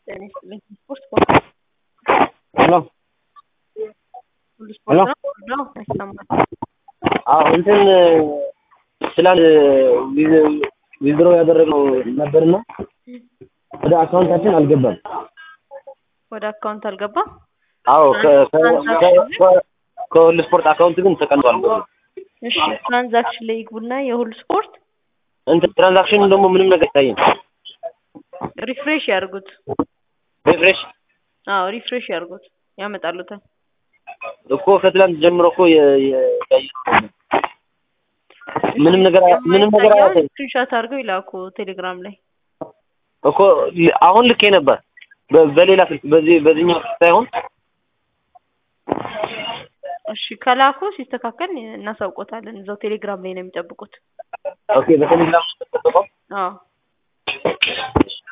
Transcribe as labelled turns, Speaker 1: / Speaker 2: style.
Speaker 1: ጤና ይስጥልኝ። ስፖርት
Speaker 2: ሄሎ
Speaker 1: ሁሉ ስፖርት ነው ነው አይሰማም።
Speaker 2: አዎ እንትን ትላንት ዊዝድሮ ያደረግነው ነበርና ወደ አካውንታችን አልገባም።
Speaker 1: ወደ አካውንት አልገባም።
Speaker 2: አዎ ከ- ከ- ከ- ከ- ከሁሉ ስፖርት አካውንት ግን ተቀምጧል።
Speaker 1: እሺ ትራንዛክሽን ላይ ይግቡና የሁሉ ስፖርት
Speaker 2: እንትን ትራንዛክሽን ደግሞ ምንም ነገር አይታይም።
Speaker 1: ሪፍሬሽ ያርጉት።
Speaker 2: ሪፍሬሽ
Speaker 1: አዎ ሪፍሬሽ ያርጉት ያመጣሉታል።
Speaker 2: እኮ ከትላንት ጀምሮ እኮ የ- የ- ያየነው ነው። ምንም ነገር አያ- ምንም ነገር አያሳይም
Speaker 1: ስክሪንሾት አድርገው ይላኩ ቴሌግራም ላይ።
Speaker 2: እኮ ል- አሁን ልኬ ነበር በ- በሌላ ስልክ በዚህ በዚህኛው ስልክ ሳይሆን
Speaker 1: እሺ ከላኩ ሲስተካከል እናሳውቆታለን። እዛው ቴሌግራም ላይ ነው የሚጠብቁት።
Speaker 2: ኦኬ በቴሌግራም ተጠብቀው
Speaker 1: አዎ